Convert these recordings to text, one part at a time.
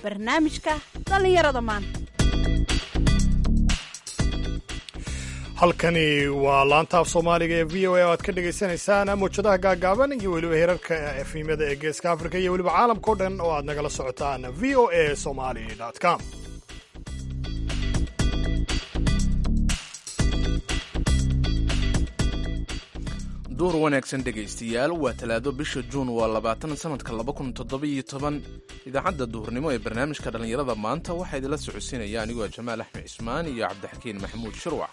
barnaamijka dhallinyarada maanta halkani waa laanta af soomaaliga ee v o a oo aad ka dhagaysanaysaan mawjadaha gaagaaban iyo weliba heerarka efimyada ee geeska afrika iyo weliba caalamka o dhan oo aad nagala socotaan v o a somali com duur wanaagsan dhegaystayaal waa talaado bisha juun waa labaatan sanadka laba kun toddobiyo toban idaacadda duhurnimo ee barnaamijka dhallinyarada maanta waxaa idinla socodsiinaya anigoo jamaal axmed cismaan iyo cabdixakiin maxamuud shirwac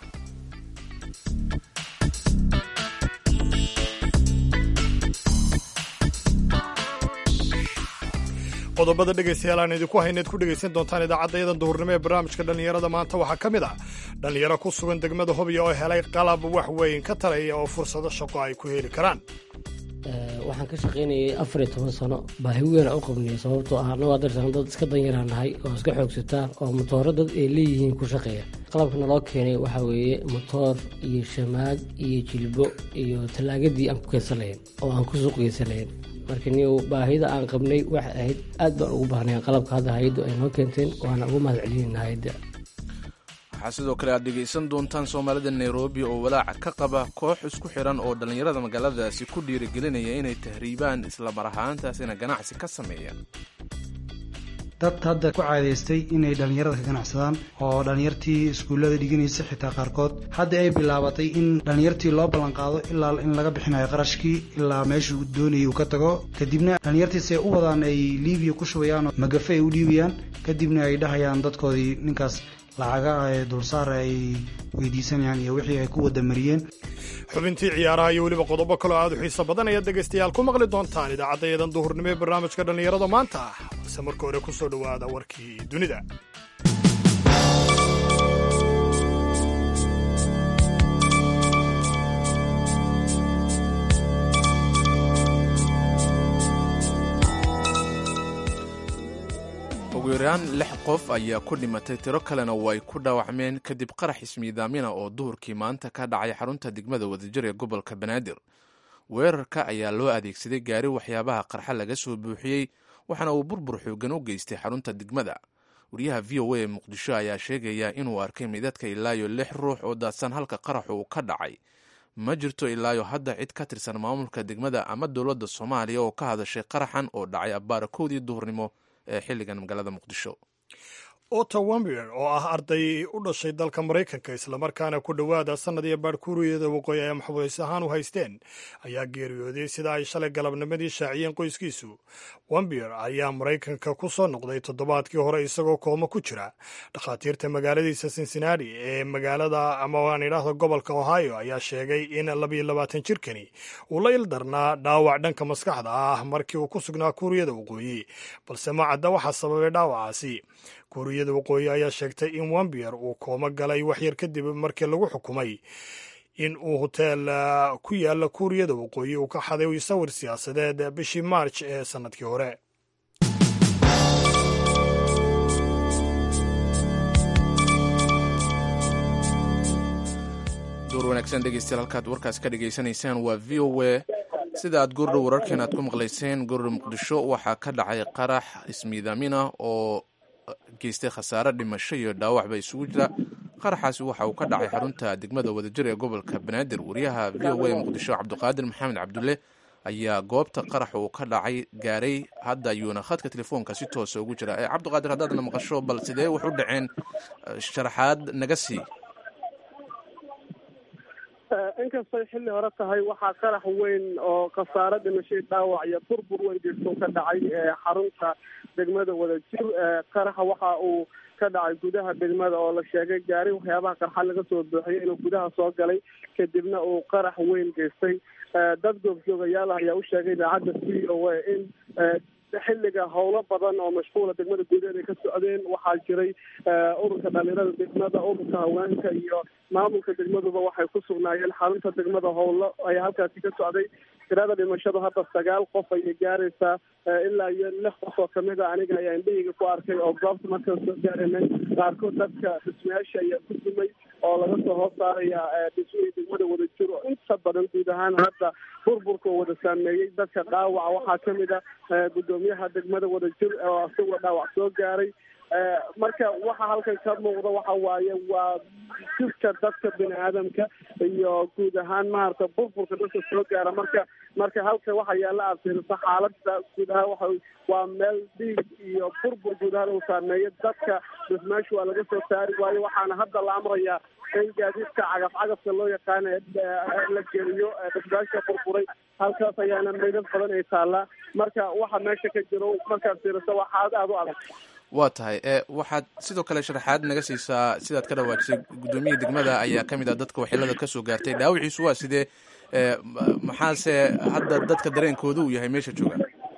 qodobada dhegaystayaal aan idinku hayneed ku dhegaysan doontaan idaacaddayadan duhurnimo ee barnaamijka dhallinyarada maanta waxaa ka mid ah dhallinyaro ku sugan degmada hobya oo helay qalab wax weyn ka taraya oo fursado shaqo ay ku heli karaan waxaan ka shaqaynayay afar iyo toban sano baahi weyn aan u qabnay sababtoo ah anagoo darsan dad iska danyaraan nahay oo iska xoogsataa oo motooro dad ay leeyihiin ku shaqeeya qalabka naloo keenay waxaa weeye motoor iyo shamaag iyo jilbo iyo tallaagadii aan ku keensanayn oo aan ku suuq geysanayn marka niyow baahida aan qabnay waxay ahayd aad baan ugu baahnay qalabka hadda hay-addu ay noo keenteen waana ugu mahad celinayna hay-adda waxaa sidoo kale aad dhegaysan doontaan soomaalida nairobi oo walaaca ka qaba koox isku xiran oo dhallinyarada magaaladaasi ku dhiirigelinaya inay tahriibaan isla mar ahaantaasina ganacsi ka sameeyaan dad hadda ku caadaystay inay dhallinyarada ka ganacsadaan oo dhallinyartii iskuullada dhiganaysa xitaa qaarkood hadda ay bilaabatay in dhallinyartii loo ballanqaado ilaa in laga bixinayo qarashkii ilaa meeshuu doonayay uu ka tago kadibna dhallinyartii se u wadaan ay liibiya ku shubayaan oo magafe ay u dhiibayaan kadibna ay dhahayaan dadkoodii ninkaas lacaga ee dulsaar ay weydiisanayaan iyo wixii ay ku wadamariyeen xubintii ciyaaraha iyo weliba qodobo kaloo aad u xiiso badan ayaad dhegaystayaal ku maqli doontaan idaacaddayadan duhurnimo ee barnaamijka dhallinyarada maanta balse marka hore ku soo dhowaada warkii dunida ugu yaraan lix qof ayaa ku dhimatay tiro kalena way ku dhaawacmeen kadib qarax ismiidaamina oo duhurkii maanta ka dhacay xarunta degmada wadajir ee gobolka banaadir weerarka ayaa loo adeegsaday gaari waxyaabaha qarxa laga soo buuxiyey waxaana uu burbur xoogan u geystay xarunta degmada wariyaha v o a ee muqdisho ayaa sheegaya inuu arkay midadka ilaayo lix ruux oo daadsan halka qaraxu uu ka dhacay ma jirto ilaayo hadda cid ka tirsan maamulka degmada ama dowladda soomaaliya oo ka hadashay qaraxan oo dhacay abbaara kowdii duhurnimo ee xilligan magaalada muqdisho otto wambier oo ah arday u dhashay dalka maraykanka islamarkaana ku dhowaada sannad iyo baarkuuriyada waqooyi ay maxbuus ahaan u haysteen ayaa geeriyooday sida ay shalay galabnimadii shaaciyeen qoyskiisu wambier ayaa maraykanka ku soo noqday toddobaadkii hore isagoo koomo ku jira dhakhaatiirta magaaladiisa cincinnati ee magaalada ama waan idhaahdo gobolka ohio ayaa sheegay in labayo labaatan jirkani uu la ildarnaa dhaawac dhanka maskaxda ah markii uu ku sugnaa kuuriyada waqooyi balse ma cadda waxaa sababay dhaawacaasi kuuriyada waqooyi ayaa sheegtay in wambier uu koomo galay waxyar kadib markii lagu xukumay in uu hoteel ku yaala kuuriyada waqooyi uu ka xaday sawir siyaasadeed bishii maarj ee sannadkii hore duur wanaagsan dhegeystayaal halkaad warkaas ka dhegaysanaysaan waa v o a sida aad goordhow wararkeen aad ku maqlayseen goordhow muqdisho waxaa ka dhacay qarax ismiidaamina oo geystay khasaare dhimasho iyo dhaawacba isugu jira qaraxaasi waxa uu ka dhacay xarunta degmada wadajir ee gobolka banaadir wariyaha v o a muqdisho cabdiqaadir maxamed cabdulle ayaa goobta qarax uu ka dhacay gaaray hadda ayuuna khadka telefoonka si toosa ugu jira ee cabdiqaadir haddaadna maqasho bal sidee wax u dhaceen sharaxaad naga sii inkastay xilli hore tahay waxaa qarax weyn oo khasaare dhimashay dhaawac iyo burbur weyn jirto ka dhacay xarunta degmada wadajir qaraxa waxa uu ka dhacay gudaha degmada oo la sheegay gaari waxyaabaha qarxa laga soo buuxiyay inuu gudaha soo galay kadibna uu qarax weyn geystay dad goobjoogayaal ah ayaa u sheegay idaacadda v o a in xilliga howlo badan oo mashquula degmada gudaheed ay ka socdeen waxaa jiray ururka dhalinyarada degmada ururka haweenka iyo maamulka degmaduba waxay ku sugnaayeen xarunta degmada howlo ayaa halkaasi ka socday tirada dhimashadu hadda sagaal qof ayay gaaraysaa ilaa iyo lix qof oo kamid a aniga ayaa indhahayga ku arkay oo goobta markaan soo gaaranay qaarkood dadka dhismayaasha ayaa ku dumay oo laga soo hoos saaraya dhismihii degmada wadajir oo inta badan guud ahaan hadda burburka oo wada saameeyey dadka dhaawaca waxaa kamid a guddoomiyaha degmada wadajir oo isagoo dhaawac soo gaaray marka waxa halkan ka muuqda waxa waaye waa jirka dadka bini aadamka iyo guud ahaan maarata burburka dadka soo gaara marka marka halka waxa yaalla aad fiiriso xaalada guud ahaan waxa waa meel dhiig iyo burbur guud ahaan uu saameeyo dadka dhismaashu waa laga soo saari waayo waxaana hadda la amrayaa in gaadiidka cagaf cagafka loo yaqaana la geliyo dhismaasha burburay halkaas ayaana meydad badan ay taallaa marka waxa meesha ka jiro markaad fiiriso waa xaalad aada u adag waa tahay waxaad sidoo kale sharaxaad naga siisaa sidaad ka dhawaajisay guddoomiyihii degmada ayaa ka mid ah dadka waxyeelada kasoo gaartay dhaawiciisu waa sidee maxaase hadda dadka dareenkooda uu yahay meesha jooga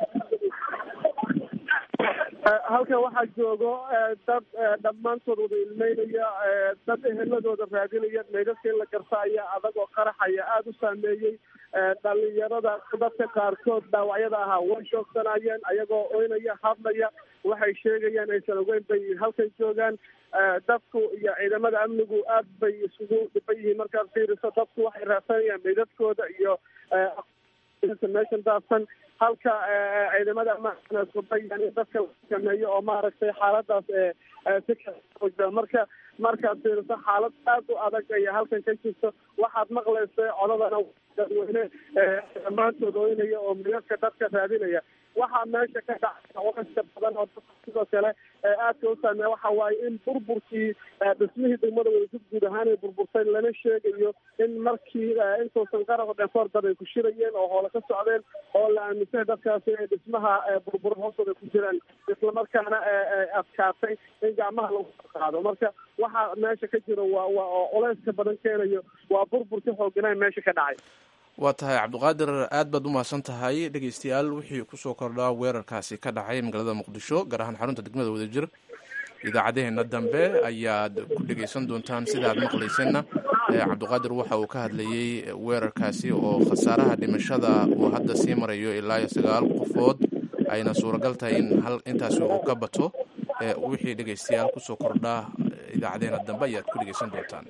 halkan waxaa joogo dad dhammaantood wada ilmeynaya dad eheladooda raadinaya meydadka in la garta ayaa adag oo qaraxaya aada u saameeyey dhalinyarada dadka qaarkood dhaawacyada ahaa way shoogsanayeen ayagoo oynaya hadlaya waxay sheegayaan aysan ogeyn bay halkan joogaan dadku iyo ciidamada amnigu aad bay isugu dhiban yihiin markaad fiiriso dadku waxay raadsanayaan meydadkooda iyo meeshan daadsan halka ciidamada ammaanka isku dayaan in dadka la sameeyo oo maaragtay xaaladaas si kala marka markaad fiiriso xaalad aad u adag ayaa halkan ka jirto waxaad maqlaysa codadana dadweyne dhammaantood oynaya oo midadka dadka raadinaya waxaa meesha ka dhacay culaska badan oo dadka sidoo kale aadka u saameeya waxa waaye in burburkii dhismihii degmada wadajir guud ahaan ay burburtay lana sheegayo in markii intuusan qaraq dhefoor dad ay ku shirayeen oo hoola ka socdeen oo la aaminsan dadkaasi ay dhismaha burbura hoostooda ku jiraan islamarkaana adkaatay in gacmaha lagu qaado marka waxaa meesha ka jiro waa waa oo culeyska badan keenayo waa burburkii xooganaa meesha ka dhacay waa tahay cabdiqaadir aad baad u mahadsan tahay dhegeystayaal wixii kusoo kordhaa weerarkaasi ka dhacay magaalada muqdisho gaar ahaan xarunta degmada wadajir idaacadeheena dambe ayaad ku dhegeysan doontaan sida aad maqlayseenna cabdiqaadir waxa uu ka hadlayey weerarkaasi oo khasaaraha dhimashada uu hadda sii marayo ilaa iyo sagaal qofood ayna suuragal tahay in hal intaasi uu ka bato wixii dhegeystayaal kusoo kordhaa idaacadeheena dambe ayaad ku dhegeysan doontaan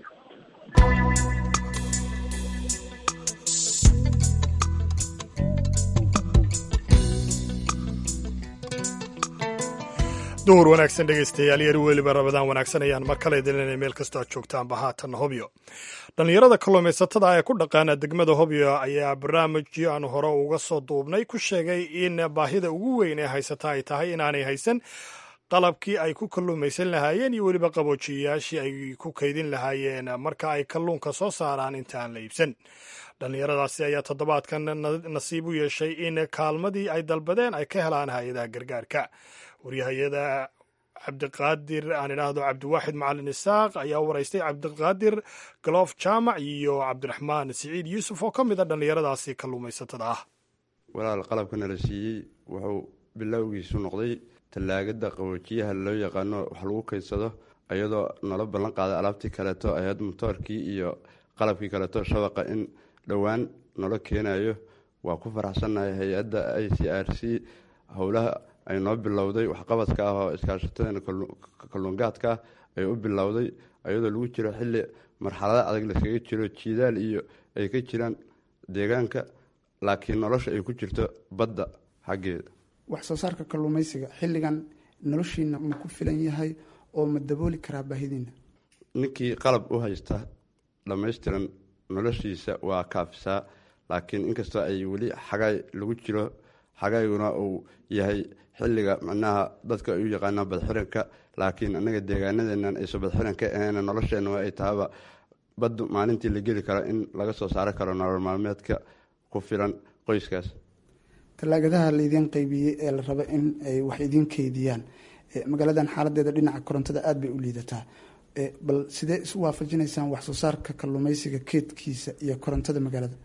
duhur wanaagsan dhegaystayaal yar weliba rabadaan wanaagsan ayaan mar kale idinlena meel kastoo aad joogtaanba haatan hobyo dhallinyarada kalluumaysatada ee ku dhaqaana degmada hobyo ayaa barnaamijyo aan hore uga soo duubnay ku sheegay in baahida ugu weyn ee haysata ay tahay inaanay haysan qalabkii ay ku kalluumaysan lahaayeen iyo weliba qaboojiyayaashii ay ku kaydin lahaayeen marka ay kalluunka soo saaraan inta aan la iibsan dhallinyaradaasi ayaa toddobaadkan nasiib u yeeshay in kaalmadii ay dalbadeen ay ka helaan hay-adaha gargaarka waryahayada cabdiqaadir aan idhaahdo cabdiwaaxid macalin isaaq ayaa waraystay cabdiqaadir galoof jaamac iyo cabdiraxmaan siciid yuusuf oo ka mid a dhallinyaradaasi kalluumaysatada ah walaal qalabka nala siiyey wuxuu bilowgiisu noqday tallaagada qaboojiyaha loo yaqaano wax lagu kaydsado iyadoo nala ballan qaaday alaabtii kaleeto ahayd motoorkii iyo qalabkii kaleeto shabaqa in dhowaan nala keenayo waa ku faraxsannahay hay-adda i c r c howlaha ay noo bilowday waxqabadka ah oo iskaashatada kalluungaadka ay u bilowday iyadoo lagu jiro xilli marxalada adag laskaga jiro jiidaal iyo ay ka jiraan deegaanka laakiin nolosha ay ku jirto badda xaggeeda wax soo saarka kalluumaysiga xilligan noloshiina ma ku filan yahay oo ma dabooli karaa baahidiina ninkii qalab u haysta dhammaystiran noloshiisa waa kaafisaa laakiin inkastoo ay weli xagay lagu jiro xagayguna uu yahay xilliga macnaha dadka ay u yaqaanaan badxiranka laakiin anaga deegaanadeenan ayso badxiran ka ahayn nolosheenna ay tahaba baddu maalintii la geli karo in laga soo saari karo nolol maalmeedka ku filan qoyskaas tallaagadaha laydiin qaybiyey ee la rabo in ay wax idiin keydiyaan magaaladan xaaladeeda dhinaca korontada aada bay u liidataa bal sidee isu waafajinaysaan wax soo saarka kalluumaysiga keedkiisa iyo korontada magaalada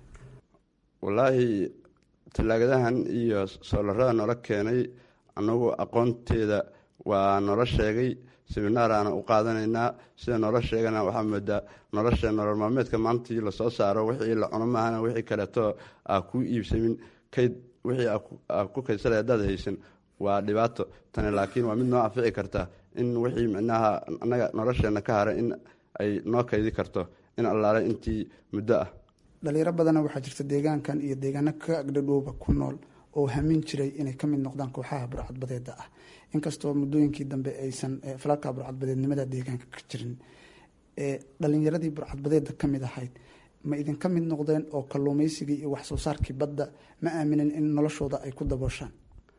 wallaahi tallaagadahan iyo soolarada noola keenay anagu aqoonteeda waa nolo sheegay seminaaraana u qaadanaynaa sida nolo sheegana waxaa moodaa nolosha nolol maalmeedka maantii lasoo saaro wixii la cuno maahana wixii kaleeto aa ku iibsamin kayd wixii aa ku kaydsanay haddaad haysan waa dhibaato tani laakiin waa mid noo anfici karta in wixii micnaha annaga nolosheenna ka hara in ay noo kaydi karto in allaale intii muddo ah dhalinyaro badana waxaa jirta deegaankan iyo deegaano ka agdhadhowba ku nool oo hamin jiray inay ka mid noqdaan kooxaha burcadbadeeda ah inkastoo muddooyinkii dambe aysan falalka burcadbadeednimada deegaanka ka jirin dhalinyaradii burcadbadeeda ka mid ahayd ma idinka mid noqdeen oo kalluumeysigii iyo wax soo saarkii badda ma aaminen in noloshooda ay ku dabooshaan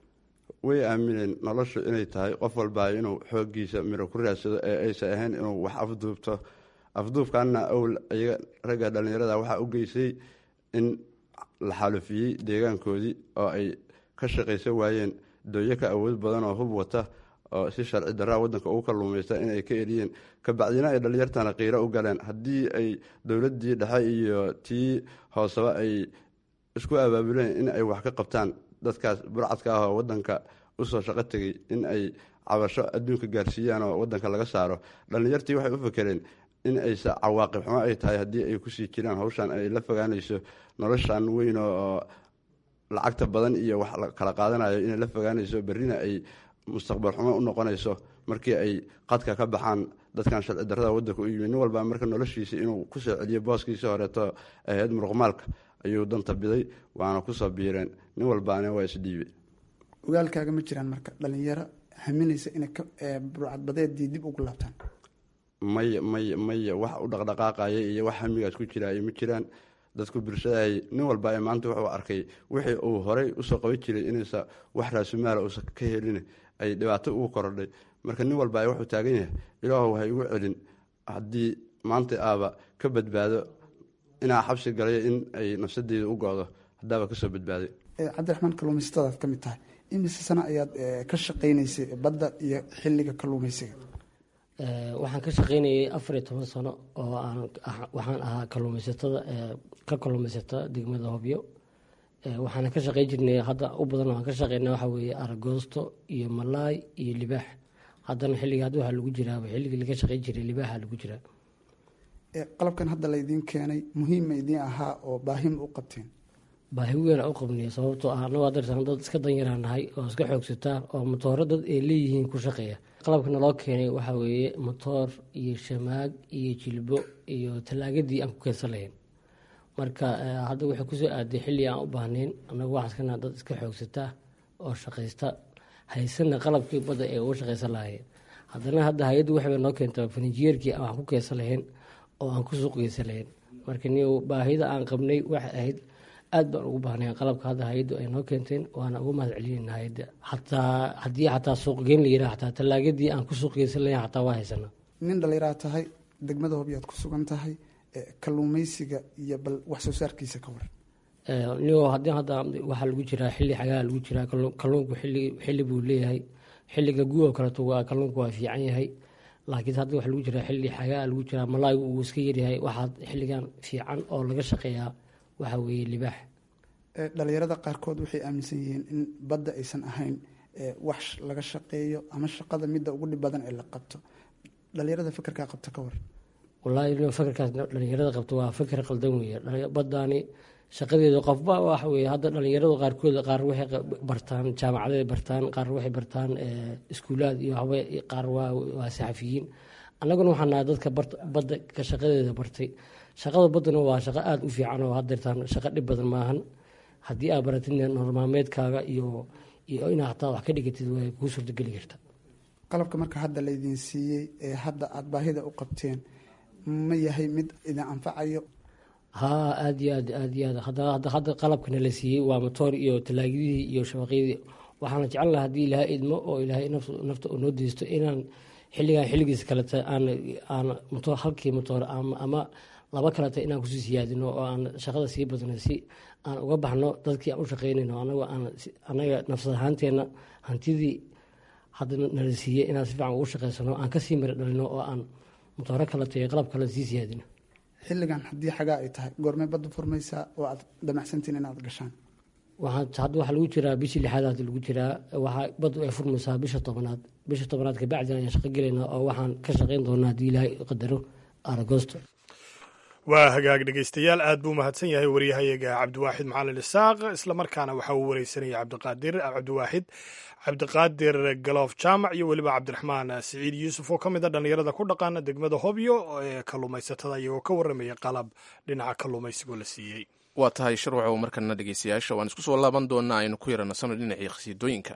way aamineen noloshu inay tahay qof walbaa inuu xoogiisa miro ku raadsado ee aysan ahayn inuu wax afduubto afduubkaana owl iyaga ragga dhallinyarada waxaa u geysay in la xaalufiyey deegaankoodii oo ay ka shaqaysan waayeen dooyo ka awood badan oo hub wata oo si sharci daraa wadanka ugu kalluumaysta inay ka eriyeen kabacdina ay dhallinyartana qiiro u galeen haddii ay dowladii dhexe iyo tii hooseba ay isku abaabuleen in ay wax ka qabtaan dadkaas burcadka ah oo wadanka usoo shaqo tegay in ay cabasho adduunka gaarsiiyaan oo wadanka laga saaro dhallinyartii waxay u fakereen in aysa cawaaqib xumo ay tahay haddii ay kusii jiraan hawshan ay la fogaanayso noloshan weyn oo lacagta badan iyo wax kala qaadanayo inay la fogaanayso berrina ay mustaqbal xumo u noqonayso markii ay qadka ka baxaan dadkan sharci darrada wadanka u yimid nin walba marka noloshiisa inuu kusoo celiyo booskiisii horeeto ahayd muruqmaalka ayuu danta biday waana kusoo biireen nin walbaana waa isdhiibe ogaalkaaga ma jiraan marka dhalinyaro haminaysa inay burcadbadeedii dib ugu laabtaan maya maya maya wax u dhaqdhaqaaqaya iyo wax hamigaas ku jira ma jiraan dadku bulshadahay nin walba ee maanta wuxuu arkay wixii uu horey usoo qaban jiray inaysa wax raasumaala uusan ka helin ay dhibaato ugu korodhay marka nin walba wuxuu taagan yahay ilaahu ha igu celin haddii maanta aaba ka badbaado inaa xabsi galay in ay nafsadeyda u go-do haddaaba kasoo badbaaday cabdiraxmaan kalluumaysatadaad ka mid tahay imise sano ayaad ka shaqaynaysay badda iyo xilliga kalluumaysiga waxaan ka shaqaynayay afar iyo toban sano oo aan waxaan ahaa kalluumaysatada ka kalluumaysata degmada hobyo waxaana ka shaqayn jirnay hadda u badan waan ka shaqeyna waxa weeye aragoosto iyo malaay iyo libaax haddana xilliga hadda waxaa lagu jiraa xilligii laga shaqayn jiray libaaxa lagu jiraa qalabkan hadda laydiin keenay muhiima idiin ahaa oo baahima u qabteen baahi weyn u qabnay sababtoo ah anagoo adarsan dad iska danyaraan nahay oo iska xoogsataa oo motooro dad ay leeyihiin ku shaqeeya qalabka naloo keenay waxaa weeye motoor iyo shamaag iyo jilbo iyo talaagadii aan ku keensan lahayn marka hadda waxay kusoo aaday xilli aan u baahnayn anagu waxaan iskana dad iska xoogsataa oo shaqaysta haysana qalabkii badda ee uga shaqaysan lahaayeen haddana hadda hay-addu waxay noo keentaa farinjiyeerkii aan wax ku keensan lahayn oo aan ku suuq geysan lahayn marka ni baahida aan qabnay waxay ahayd aad baan ugu baahnay qalabka hadda hay-addu ay noo keenteen waana ugu mahad celinayna hay-adda xataa haddii xataa suuqgeyn la yiraha xataa talaagadii aan ku suuq geysan lahayn xataa waa haysana nin dhallinyaraad tahay degmada hobyaad ku sugan tahay kalluumaysiga iyo bal wax soo saarkiisa ka waran nigo haddii hadda waxaa lagu jiraa xilli xagaa lagu jiraa kalluunku xilli xilli buu leeyahay xilliga gu oo kaleeto waa kalluunku waa fiican yahay laakiin hadda waxa lagu jiraa xilli xagaa lagu jiraa malaayigu uu iska yaryahay waxaa xilligan fiican oo laga shaqeeyaa waxa weeye libaax dhalinyarada qaarkood waxay aaminsan yihiin in badda aysan ahayn wax laga shaqeeyo ama shaqada midda ugu dhib badan ee la qabto dhalinyarada fakerkaa qabta ka war wallaahi fakerkaas dhalinyarada qabto waa faker qaldan weeye baddaani shaqadeedu qofba waxa weye hadda dhalinyaradu qaarkood qaar waxay bartaan jaamacaday bartaan qaar waxay bartaan iskuulaad iyo waxba qaar waa saxafiyiin annaguna waxaan nahay dadka badda ka shaqadeeda bartay shaqada baddana waa shaqo aada u fiican oo hadeertaan shaqo dhib badan maahan haddii aad baratid normaalmeedkaaga iyo iyo inaad hataa wax ka dhigatid way kuu suurtogeli karta qalabka marka hadda laydin siiyey ee hadda aada baahida u qabteen ma yahay mid idin anfacayo haa aada iyo aad aada iyo aad hadda hadda qalabkana la siiyey waa motoor iyo talaagidihii iyo shabaqyadii waxaana jecel laha haddii ilaahay idmo oo ilaahay nafta oo noo deysto inaan xilligan xilligiisa kaleta aan aan motoor halkii motoor ama laba kaleta inaan kusii siyaadino oo aan shaqada sii badno si aan uga baxno dadkii aan u shaqeynayno anagoo aan anaga nafsad ahaanteenna hantidii hadda nala siiyey inaan si fiican ugu shaqeysano aan kasii mari dhalino oo aan motooro kaleta iyo qalab kale sii siyaadino xilligan haddii xagaa ay tahay goormay badda furmaysaa oo aad damacsantiin inaad gashaan waxaa hadda waxaa lagu jiraa bishii lixaad hadda lagu jiraa waxaa bad ay furmaysaa bisha tobanaad bisha tobanaad kabacdina ayaan shaqo gelaynaa oo waxaan ka shaqayn doonaa haddii ilaahay qadaro aragosto waa hagaag dhegeystayaal aad buu mahadsan yahay waryahayaga cabdiwaaxid macalin isaaq islamarkaana waxaa uu wareysanaya cabdiqaadir cabdiwaaxid cabdiqaadir galoof jaamac iyo weliba cabdiraxmaan siciid yuusuf oo ka mid a dhallinyarada ku dhaqaana degmada hobyo ee kalluumaysatada iyagoo ka warramaya qalab dhinaca kalluumaysigoo la siiyey waa tahay sharwacow markana dhegeystayaasha waan isku soo laaban doonaa aynu ku yaranasano dhinacii khasiidooyinka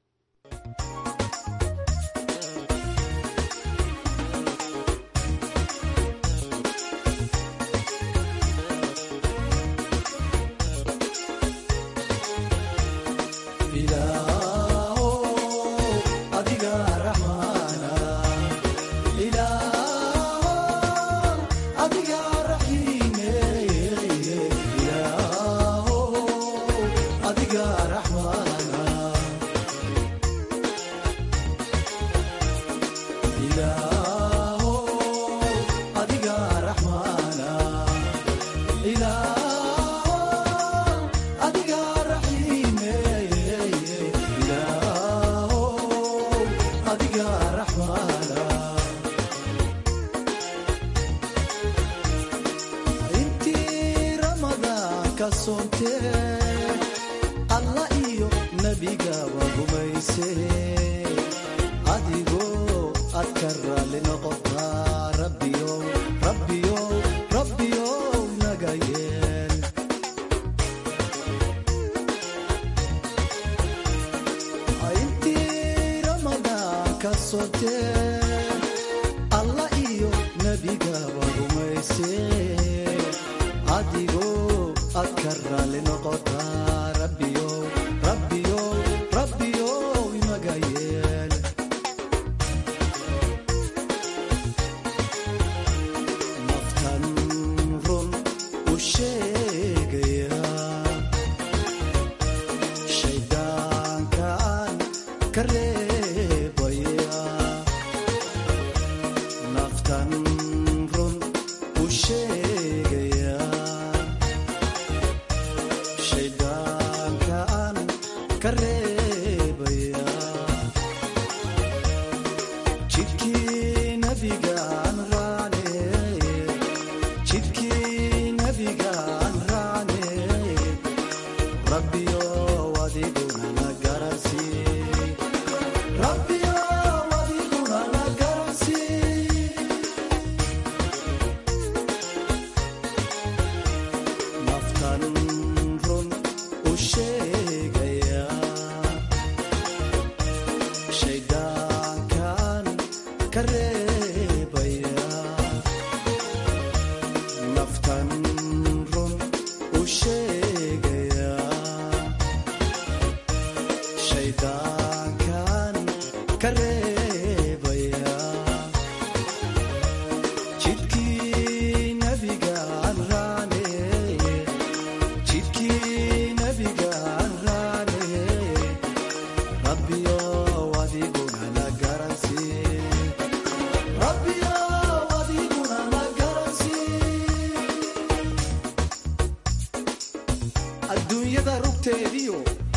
adduunyada rugteediyo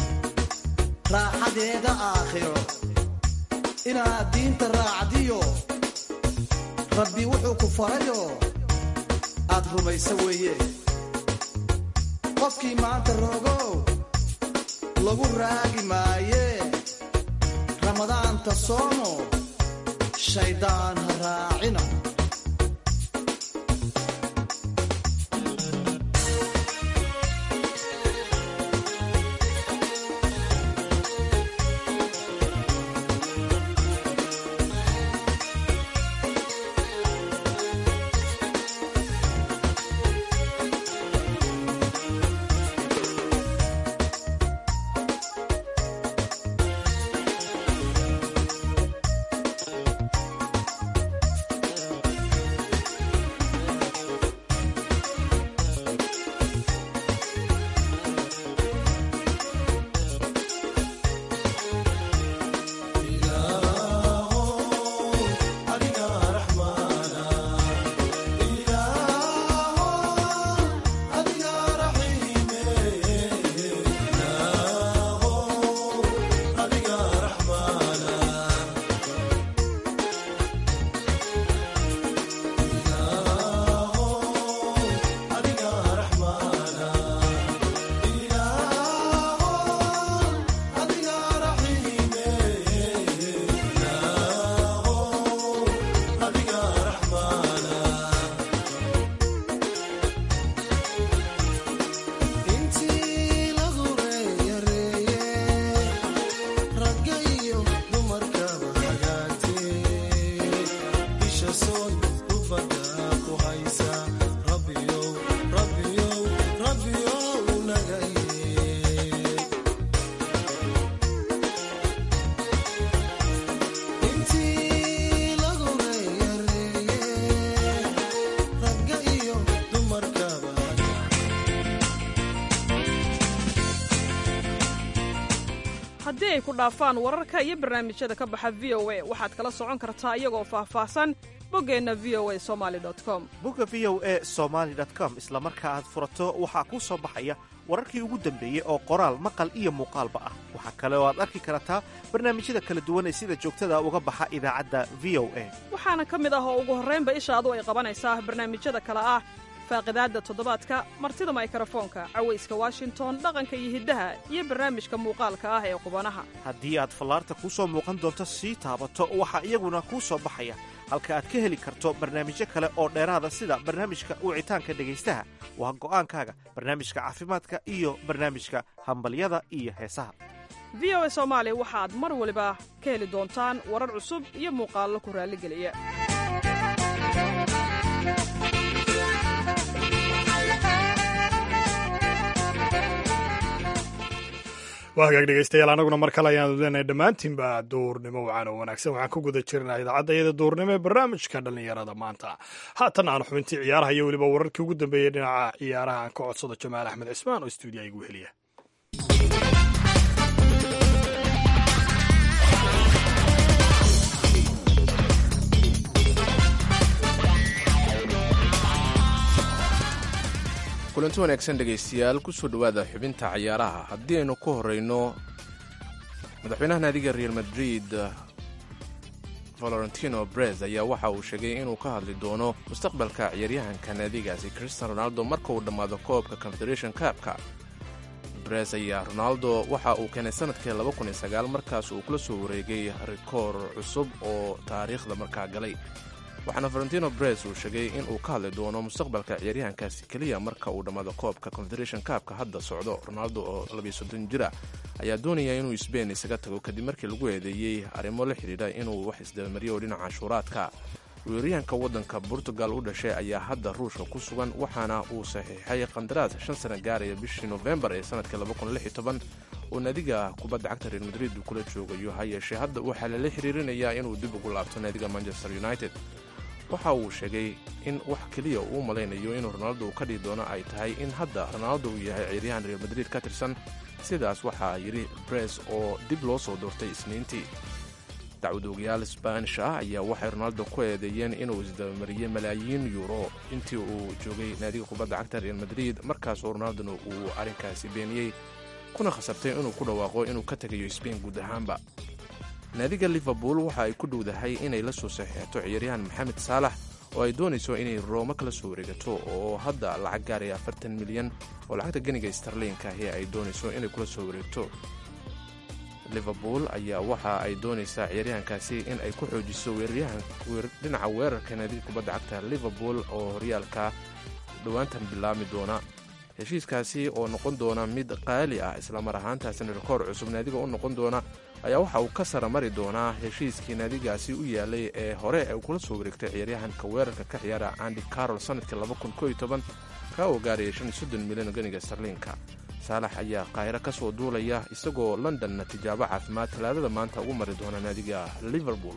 raaxadeeda aakhiro inaad diinta raacdiyo rabbi wuxuu ku farayo aad rumaysa weeye qofkii maanta roogow lagu raagi maaye ramadaanta soomo shaydaan ha raacina ay ku dhaafaan wararka iyo barnaamijyada ka baxa v o a waxaad kala socon kartaa iyagoo faahfaahsan boggeenna v o a somali com bogga v o e somaali com isla marka aad furato waxaa kuu soo baxaya wararkii ugu dambeeyey oo qoraal maqal iyo muuqaalba ah waxaa kale oo aad arki kartaa barnaamijyada kala duwan ee sida joogtada uga baxa idaacadda v o a waxaana ka mid ah oo ugu horraynba ishaadu ay qabanaysaa barnaamijyada kale ah faaqidaadda toddobaadka martida maykrofoonka cawayska washington dhaqanka iyo hiddaha iyo barnaamijka muuqaalka ah ee qubanaha haddii aad fallaarta kuu soo muuqan doonto sii taabato waxaa iyaguna kuu soo baxaya halka aad ka heli karto barnaamijyo kale oo dheeraada sida barnaamijka wicitaanka dhegaystaha waa go'aankaaga barnaamijka caafimaadka iyo barnaamijka hambalyada iyo heesaha v o a soomaali waxaad mar waliba ka heli doontaan warar cusub iyo muuqaallo ku raalligeliya waa hagaag dhegeystayaal anaguna mar kale ayaan leenahay dhammaantiinba duurnimo wacan oo wanaagsan waxaan ku guda jirnaa idaacadda iyada duurnimo ee barnaamijka dhallinyarada maanta haatan aan xubintii ciyaaraha iyo weliba wararkii ugu dambeeyey dhinaca ciyaaraha aan ka codsado jamaal axmed cismaan oo stuudiya igu heliya kulanti wanaagsan dhegaystayaal kusoo dhowaada xubinta ciyaaraha haddii aynu ku horeyno madaxweynaha naadiga real madrid valorentino brez ayaa waxa uu sheegay inuu ka hadli doono mustaqbalka ciyaaryahanka naadigaasi christian ronaldo marka uu dhammaado koobka confederation kaabka brez ayaa ronaldo waxa uu keenay sanadkii markaas uu kula soo wareegay rikoor cusub oo taariikhda markaa galay waxaana valentino brez uu sheegay in uu ka hadli doono mustaqbalka ciyaaryahankaasi keliya marka uu dhammaado koobka confederation kaabka hadda socdo ronaldo oo jira ayaa doonaya inuu sbain isaga tago kadib markii lagu eedeeyey arrimo la xidhiidha inuu wax isdabamariyo dhinaca canshuuraadka weeraryahanka waddanka portugal u dhashay ayaa hadda ruushka ku sugan waxaana uu saxiixay qandaraas shan sana gaaraya bishii nofembar ee sanadkii oo naadiga kubadda cagta real madrid uu kula joogayo ha yeeshee hadda waxaa lala xiriirinayaa inuu dib ugu laabto naadiga manchester united waxa uu sheegay in wax keliya uu malaynayo inuu ronaldo ka dhigi doono ay tahay in hadda ronaldo uu yahay ciyaaryahan real madrid ka tirsan sidaas waxaa yidhi bres oo dib loo soo doortay isniintii dacwadoogayaal sbaanish ah ayaa waxay ronaldo ku eedeeyeen inuu isdabamariyey malaayiin yuuro intii uu joogay naadiga kubadda cagta real madrid markaasoo ronaldona uu arrinkaasi beeniyey kuna khasabtay inuu ku dhawaaqo inuu ka tegayo sbain guud ahaanba naadiga liverpool waxa ay ku dhowdahay inay la soo saxiixato ciyaaryahan maxamed saalax oo ay doonayso inay rooma kala soo wareegato oo hadda lacag gaaraya afartan milyan oo lacagta ganiga starliinka ahi ay doonayso inay kula soo wareegto liverpool ayaa waxa ay doonaysaa ciyaaryahankaasi in ay ku xoojiso dhinaca weerarka naadiga kubadda cagta liverpool oo horyaalka dhowaantan bilaami doona heshiiskaasi oo noqon doona mid qaali ah islamar ahaantaasina rikoor cusub naadiga u noqon doona ayaa waxa uu ka sara mari doonaa heshiiskii naadigaasi u yaalay ee hore ay kula soo wareegtay ciyaaryahanka weerarka ka ciyaara andy carol sanadkii ka oo gaaraya milyan ganiga starliinka saalax ayaa qaahiro ka soo duulaya isagoo londonna tijaabo caafimaad talaadada maanta ugu mari doona naadiga liverpool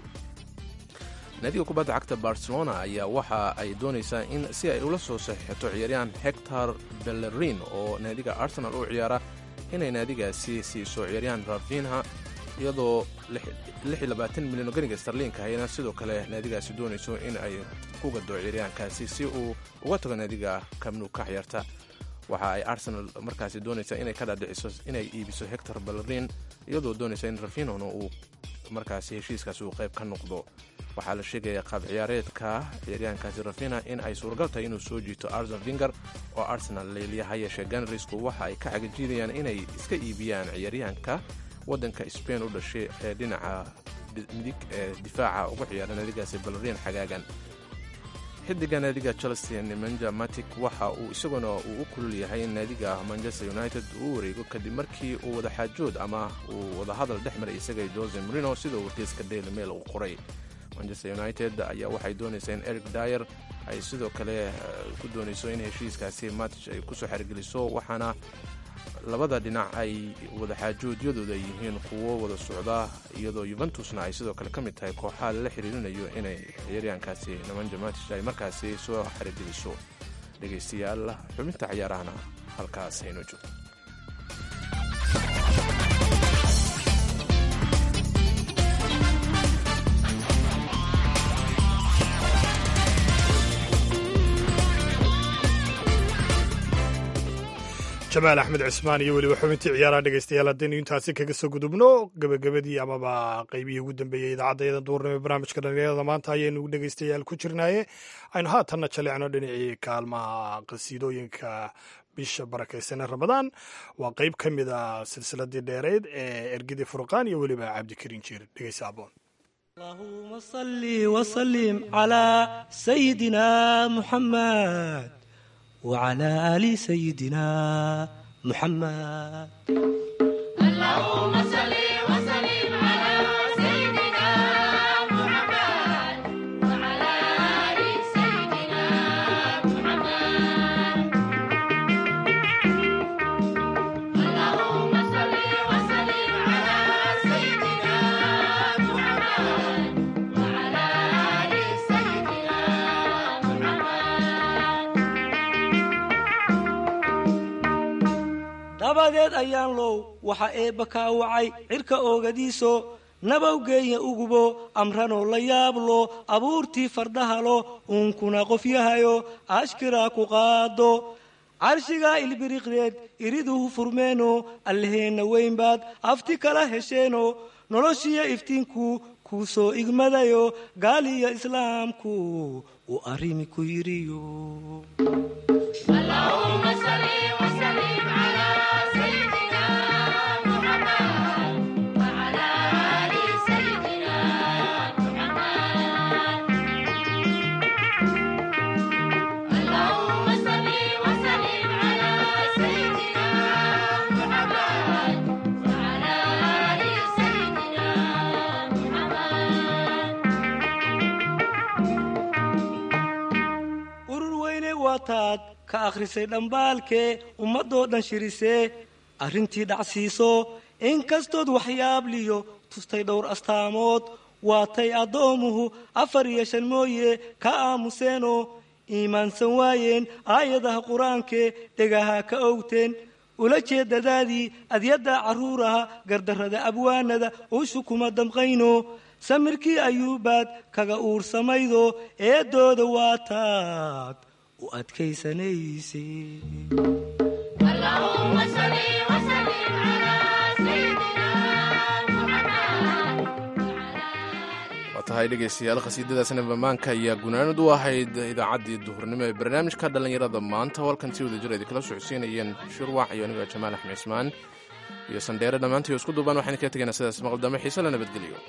naadiga kubadda cagta barcelona ayaa waxa ay doonaysaa in si ay ula soo saxiixato ciyaaryahan hector bellerin oo naadiga arsenal u ciyaara inay naadigaasi siiso ciyaaryahan rafinha iyadoo milyan oo ganiga starliinka hayna sidoo kale naadigaasi doonayso in ay ku gado ciyaaryahankaasi si uu uga tago naadiga kamnu ka ciyaarta waxa ay arsenal markaasi doonaysaa inay ka dhaadhiciso inay iibiso hector bellerin iyadoo doonaysa in rafinhona uu markaasi heshiiskaasi uu qayb ka noqdo waxaa la sheegaya qaab ciyaareedka ciyaaryahankaasi rafina in ay suuragal tahay inuu soo jiito arsen vinger oo arsenal leeliya ha yeeshee ganrisku waxa ay ka cagajiidayaan inay iska iibiyaan ciyaaryahanka waddanka spain u dhashay ee dhinaca midig ee difaaca uga ciyaara naadigaasi ballerin xagaagan xidiga naadiga chelsea nemanja matic waxa uu isaguna uu u kulul yahay in naadiga manchester united uu wareego kadib markii uu wadaxaajood ama uu wadahadal dhex maray isaga jose marino sidoo wargeyska daily mail uu qoray manchester united ayaa waxay doonaysaa in eric dyer ay sidoo kale ku doonayso in heshiiskaasi match ay kusoo xergeliso waxaana labada dhinac ay wadaxaajoodyadooda yihiin kuwo wada socda iyadoo yuventusna ay sidoo kale ka mid tahay kooxaha lala xiriirinayo inay ciyaaryahankaasi nemanja matich ay markaasi soo xergeliso dhegaystayaal xubinta ciyaarahana halkaas hayno joogto jamaal axmed cismaan iyo weliba xubintii ciyaaraha dhegeystayaal haddaynu intaasi kaga soo gudubno gebagabadii amaba qaybihii ugu dambeeyey idaacadda duurnimo ee barnaamijka dhalinyarada maanta ayaynu dhegeystayaal ku jirnaaye aynu haatanna jalecno dhinacii kaalmaha qasiidooyinka bisha barakaysan ee ramadaan waa qeyb ka mid a silsiladii dheereyd ee ergidii furqaan iyo weliba cabdikariin jiir dhegeysa aboon اللهم صل وسلم على سيدنا محمد وعلى آل سيدنا محمد اللهم صل وسلم على سيدنا محمد وعلى آل سيدنا محمد اللهم صل وسلم على سيدنا محمد وعلى آل سيدنا dabadeed ayaan low waxa eebba kaa wacay cirka oogadiiso nabawgeeya ugubo amranoo la yaablo abuurtii fardahalo uunkuna qofyahayo ashkiraa ku qaado carshigaa ilbiriqdeed iriduhu furmeeno allaheenna weynbaad afti kala hesheeno noloshiyo iftiinku kuu soo igmadayo gaaliyo islaamku uu arrimi ku yidhiyo اللهم صل وسلم على سيدنا محمد وعلى آل سيدنا محمد اللهم صل وسلم على سيدنا محمد وعلى آل سيدنا محمد urur weyne waataad ka akhrisay dhambaalkee ummadoo dhan shirisee arrintii dhacsiiso inkastood waxyaabliyo tustay dhowr astaamood waatay addoomuhu afar iyo shan mooye ka aamuseenoo iimaansan waayeen aayadaha qur-aankee dhegaha ka owteen ula jeedadaadii adyadda carruuraha gardarrada abwaanada ushu kuma damqayno samirkii ayuubaad kaga uursamaydo eeddooda waataad u adkaysanayse اللهم صل وسلم على سيدنا محمد waa tahay dhegaystayaal khasiidadaasna bamaanka ayaa gunaanad u ahayd idaacaddii duhurnimo ee barnaamijka dhallinyarada maanta walkan si wada jir ay kala socodsiinayeen shurwac iyo aniga jamaal axmed cismaan iyo sandheere dhammaantii isku duubaan waxaan kaga tegaynaa sidaas maqaldame xiise la nabadgeliyo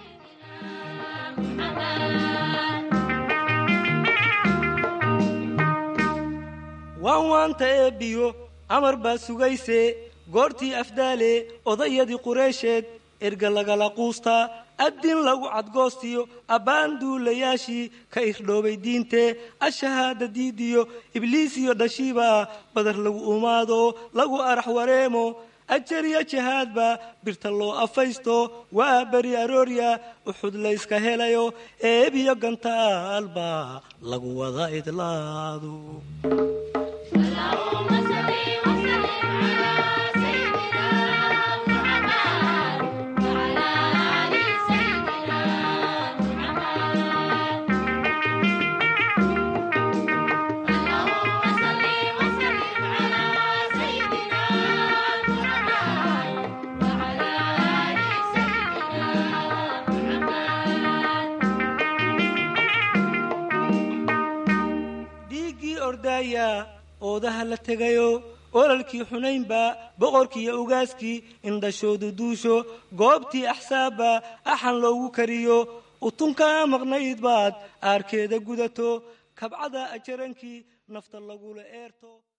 waan waanta eebbiyo amar baa sugayse goortii afdaale odayadii qureysheed erga lagala quustaa addin lagu cadgoostiyo abbaan duulayaashii ka irdhoobay diintee ashahaada diidiyo ibliisiyo dhashiiba badar lagu umaado lagu arax wareemo ajariya jahaadba birta loo afaysto waa beri aroorya uxud layska helayo eebiyo gantaalba lagu wada idlaado اللهم صل وسلم على سيدنا محمد وعلى آل سيدنا محمد اللهم صل وسلم على سيدنا محمد وعلى آل سيدنا محمد dhiiggii ordaaya oodaha la tegayo ololkii xunaynba boqorkiiyo ugaaskii indhashoodu duusho goobtii axsaabba axan loogu kariyo utunkaa maqnayd baad aarkeeda gudato kabcada ajarankii nafta lagula eerto